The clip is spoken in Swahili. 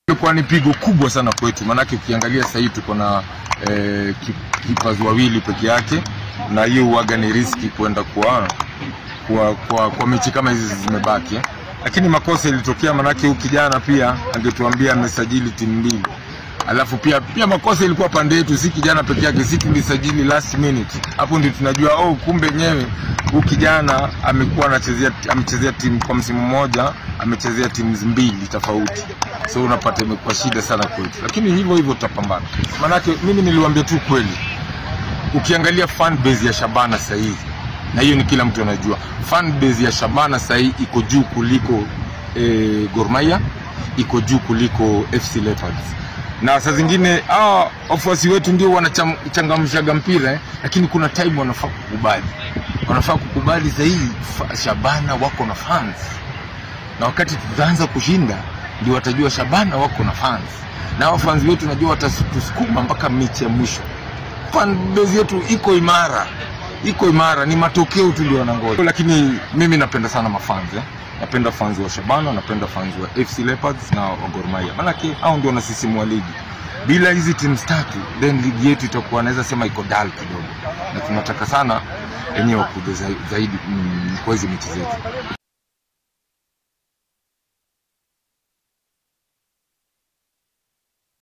Ilikuwa ni pigo kubwa sana kwetu, maanake ukiangalia sasa hivi tuko na eh, kipas wawili peke yake, na hiyo huwaga ni riski kwenda kwa kwa, kwa, kwa mechi kama hizi zimebaki eh. Lakini makosa ilitokea, maanake huyu kijana pia angetuambia amesajili timu mbili alafu pia pia makosa ilikuwa pande yetu, si kijana peke yake, si tulisajili last minute. Hapo ndio tunajua oh, kumbe nyewe huyu kijana amekuwa anachezea amechezea timu kwa msimu mmoja, amechezea timu mbili tofauti, so unapata imekuwa shida sana kwetu, lakini hivyo hivyo tutapambana. Maanake mimi niliwaambia tu kweli, ukiangalia fan base ya Shabana sasa hivi, na hiyo ni kila mtu anajua, fan base ya Shabana sasa hivi iko juu kuliko eh, Gor Mahia, iko juu kuliko FC Leopards na saa zingine hawa wafuasi wetu ndio wanachangamshaga mpira eh, lakini kuna time wanafaa kukubali, wanafaa kukubali zaidi. Shabana wako na fans, na wakati tutaanza kushinda ndio watajua Shabana wako na fans, na hao fans wetu najua watatusukuma mpaka mechi ya mwisho. Fan base yetu iko imara, iko imara, ni matokeo tu ndio wanangoja. Lakini mimi napenda sana mafans eh. Napenda fans wa Shabana, napenda fans wa FC Leopards na wa Gor Mahia, maanake hao ndio wanasisimua ligi. Bila hizi timu tatu, then ligi yetu itakuwa naweza sema iko dull kidogo, na tunataka sana wenyewe wakuja zaidi mm, kwa hizi mechi zetu.